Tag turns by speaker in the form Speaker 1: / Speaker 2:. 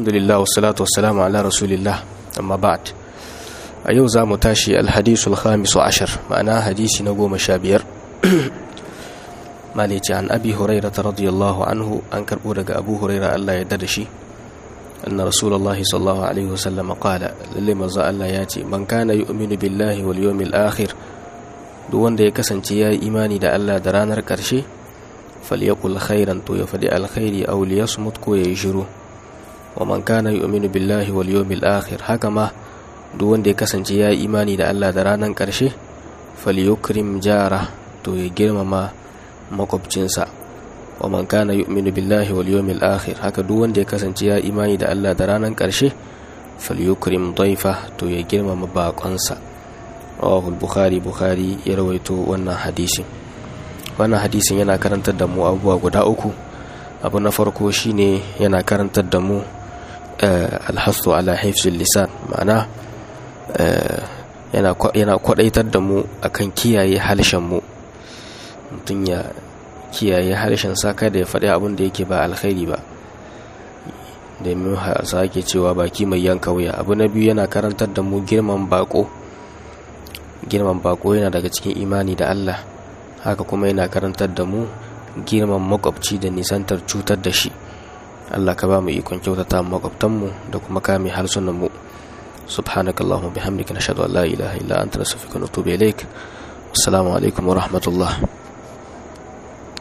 Speaker 1: alhamdulillah wassalatu wassalamu ala rasulillah amma ba'd a yau za mu tashi alhadisul khamisu ashar ma'ana hadisi na goma sha biyar malice an abi huraira ta radiyallahu anhu an karbo daga abu huraira Allah ya da shi anna rasulullahi sallallahu alaihi wasallam qala lalle manzo Allah ya ce man kana yu'minu billahi wal yawmil akhir duk wanda ya kasance ya yi imani da Allah da ranar karshe falyakul khairan to ya fadi alkhairi aw liyasmut ko ya shiru wa man kana yu'minu billahi wal yawmil akhir haka ma duk wanda ya kasance ya yi imani da Allah da ranar karshe falyukrim jara to ya girmama makwabcinsa wa man kana yu'minu billahi wal yawmil akhir haka duk wanda ya kasance ya imani da Allah da ranar karshe falyukrim daifa to ya girmama bakonsa rawahu bukhari bukhari ya rawaito wannan hadisin wannan hadisin yana karantar da mu abubuwa guda uku abu na farko shine yana karantar da mu alhasu ala hifzul lisan ma'ana yana kwadaitar da mu akan kiyaye halshen mu mutum ya kiyaye harshen sa kada ya faɗi abin da yake ba alkhairi ba domin sa ake cewa baki mai yanka wuya abu na biyu yana karantar da mu girman bako girman bako yana daga cikin imani da Allah haka kuma yana karantar da mu girman makwabci da nisantar cutar da shi Allah ka ba mu ikon kyautata makwabtanmu da kuma kame harsunan mu subhanakallahumma bihamdika nashhadu an la ilaha illa anta nastaghfiruka wa natubu ilaik assalamu alaikum wa rahmatullah